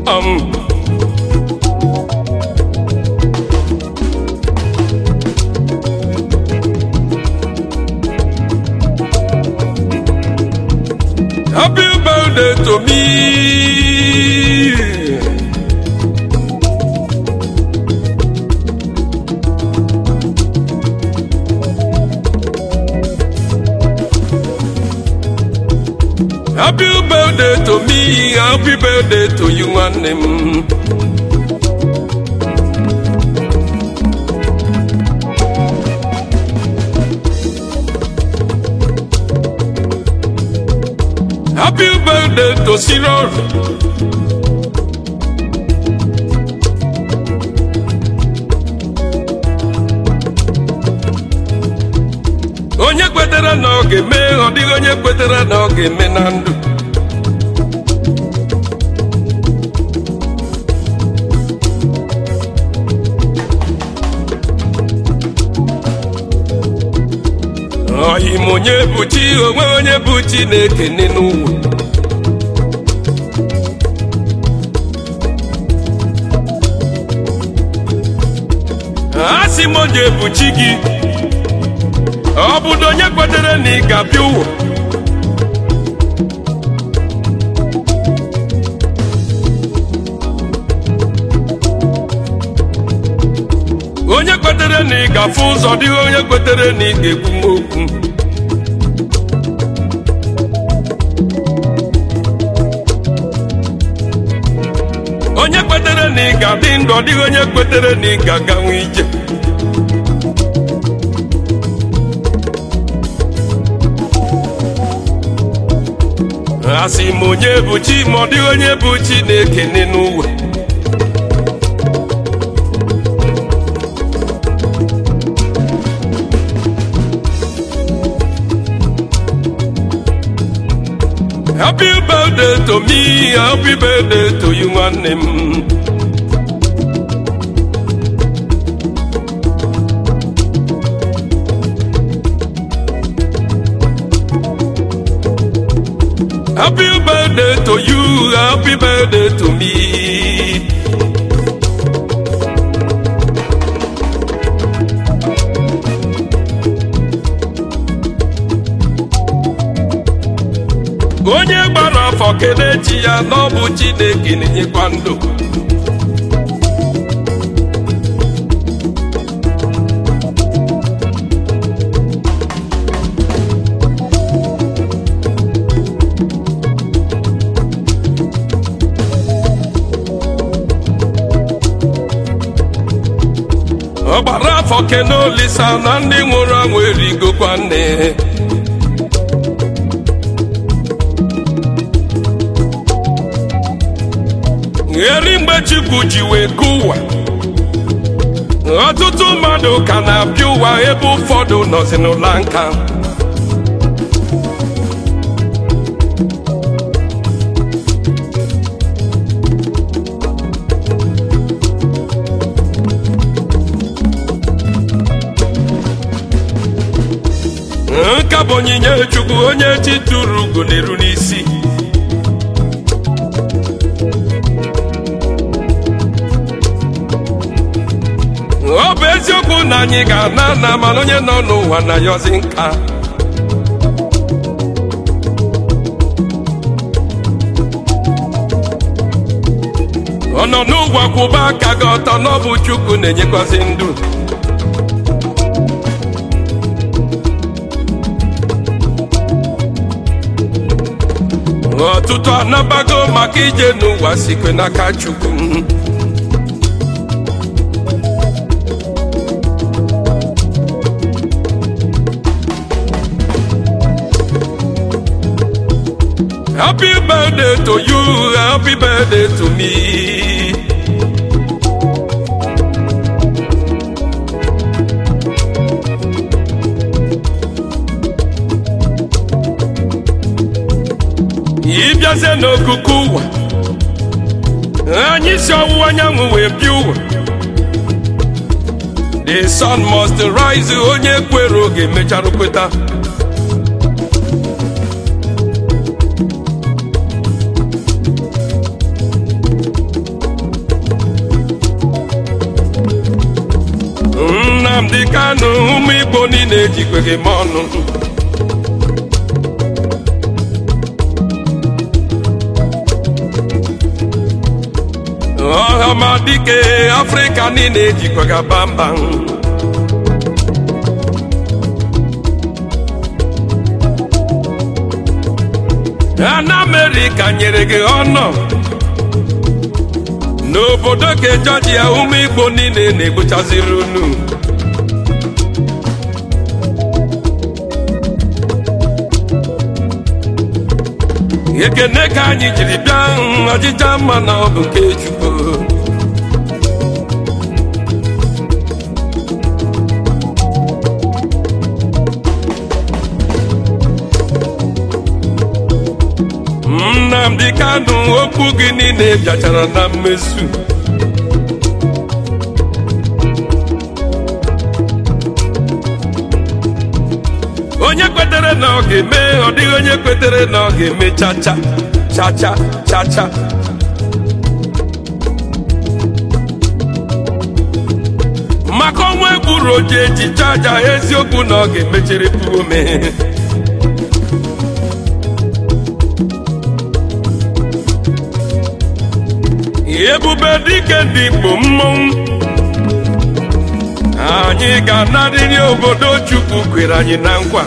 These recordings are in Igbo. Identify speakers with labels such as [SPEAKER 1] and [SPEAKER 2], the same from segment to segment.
[SPEAKER 1] um, Happy birthday to me. Happy birthday to me, happy birthday to you nwanne m. Happy birthday to Cyril. Onye kwetere na ọ ga-eme, ọ dịghị onye kwetere na ọ ga-eme na ndụ. Ọyị m onye bụ chi, onwe onye bụ chi na-ekene n'ụwa. asị m onye bụ chi gị ọ bụdo onye kwetere na ị ga-abịa ụwa onye kwetere na ị ga-afụ ụzọ dịghị onye kwetere na ị ga-ekwu m okwu onye kwetere na ị ga-adị ndụ ọ dịghị onye kwetere na ị ga-aganwu ije asị m onye bụ chi ma ọ dịghị onye bụ chi na-ekene n'ụwa happy birthday to me happy birthday to you nwanne m happy birthday to you happy birthday to me onye gbara afọ kele chi ya na ọ bụ chineke na-enyekwa ndụ ọ gbara afọ kene olisa na ndị nwụrụ anwụ erigokwa nne eri mgbe chukwu ji wee gụ ụwa ọtụtụ mmadụ ka na-abịa ụwa ebe ụfọdụ nọzi n'ụla nka nka bụ onyinye chukwu onye chi tụrụ ugo na-eru n'isi ọ bụ eziokwu na anyị ga-ana na mana onye nọ n'ụwa na yọzi nka ọ nọ n'ụwa kwụba aka gị ọtọ na ọ bụ chukwu na-enyekwazị ndụ ọtụtụ anabago maka ije n'ụwa sikwe n'aka chukwu Happy birthday to you, happy birthday to me. ịbịazie n'okuku ụwa anyị si ọwụwa anyanwụ wee bịa ụwa the sun must rise onye kwere oge mechara kweta ụmụ igbo niile ejikwe gị m ọnụ ọhamadike afrịka niile ejikwe gị bamba ana amerịka nyere gị ọnọ n'obodo ke jọjia ụmụ igbo niile na-egbuchaziri unu ekene ka anyị jiri bịa ọjịja mma na ọ bụ nke chukwu nnamdị kanụ okwu gị niile bịachara na mmezu onye kwetere na ọ ga-eme ọ dịghị onye kwetere na ọ ga-eme chacha chacha chacha maka ọnwa egburu oji eji chaja eziokwu na ọ ga-emechiri ome ebube dike ndị igbo mmọnwụ anyị ga-anarịrị obodo chukwu kwere anyị na nkwa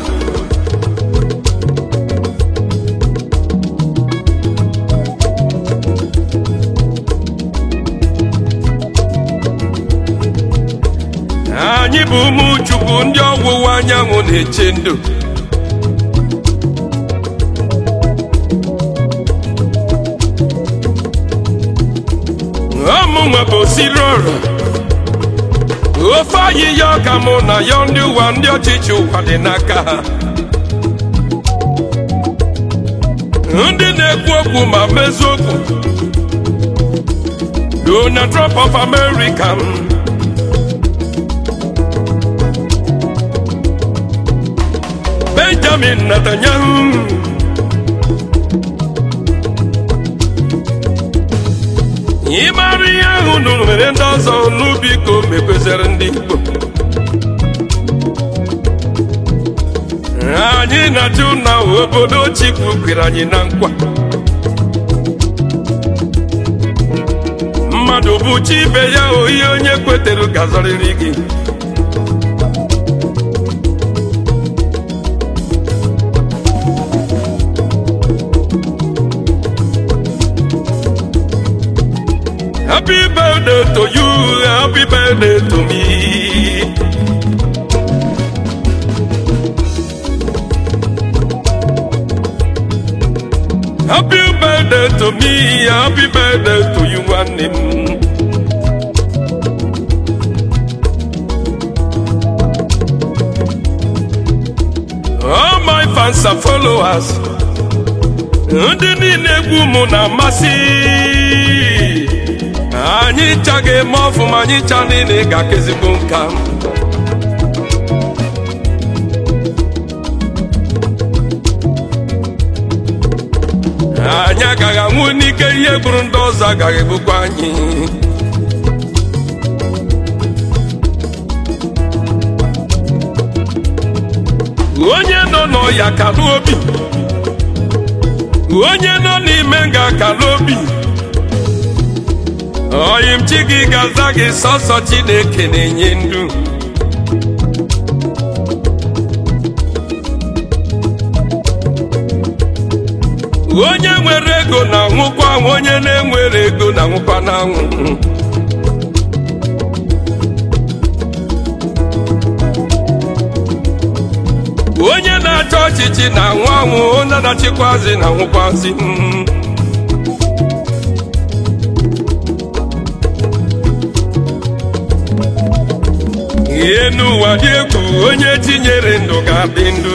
[SPEAKER 1] anyị bụ ụmụ chukwu ndị ọwụwa anyanwụ na-eche ndụ ọmụnwa bụ osiri ọrụ ofe ayịya ọka mụ na ya ndị ụwa ndị ọchịchị ụwa dị n'aka ha ndị na-ekwu okwu ma mezu okwu Donald Trump of America Benjamin Netanyahu ịmara ihe ahụ nụrụ mere ndị ọzọ n'ubi ka o mekweziri ndị Igbo anyị na-ajụ na obodo Chukwu kwere anyị na nkwa mmadụ bụ chi ibe ya oyi onye kwetere gazọrịrị gị Happy birthday to you, happy birthday to me. Happy birthday to me, happy birthday to you, and him. All my fans are followers. Ndị niile egwu mụ na-amasị anyị cha ga-eme ọfụma anyị cha niile ga-aka ezigbo nka anyị agaghị anwụ n'ike ihe gburu ndị ọzọ agaghị egbukwa anyị onye nọ n'ọya kalụ obi onye nọ n'ime nga kalụ obi oyim chi gị ga-aza gị sọsọ Chineke na-enye ndụ onye nwere ego na-anwụkwa anwụ onye na-enwere ego na-anwụkwa n'anwụ onye na-achọ ọchịchị na-anwụ anwụ onye na-achịkwazi na-anwụkwazi mm. ihe n'ụwa dị egwu onye tinyere ndụ ga-adị ndụ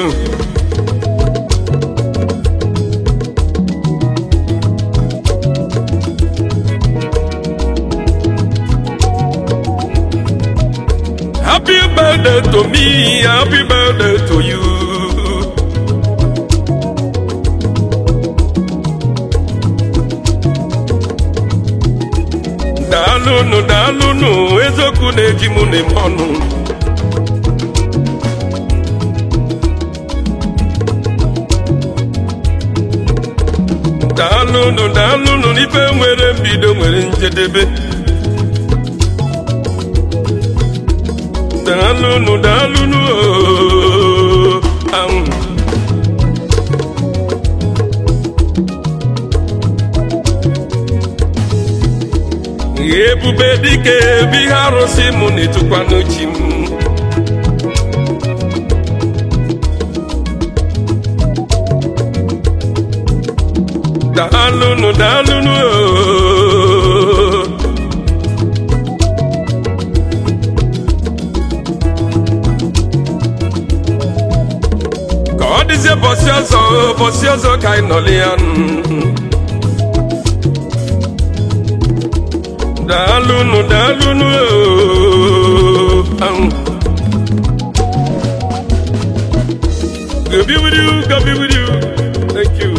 [SPEAKER 1] happy birthday to me happy birthday to you daalụnụ daalụnụ eziokwu na-eji mụ na-eme ọnụ daalụnụ daalụnụ n'ife nwere mbido nwere njedebe daalụnụ daalụnụ ooo ahụ ebube dike ebe ihe arụsị mụ na-etukwanụ chi m daalụnụ daalụnụ ooo ka ọ dịzie bọsị ọzọ bọsị ọzọ ka anyị nọlị ya nụ. daalụnụ daalụnụ ooo ahụ God be with you, God be with you. Thank you.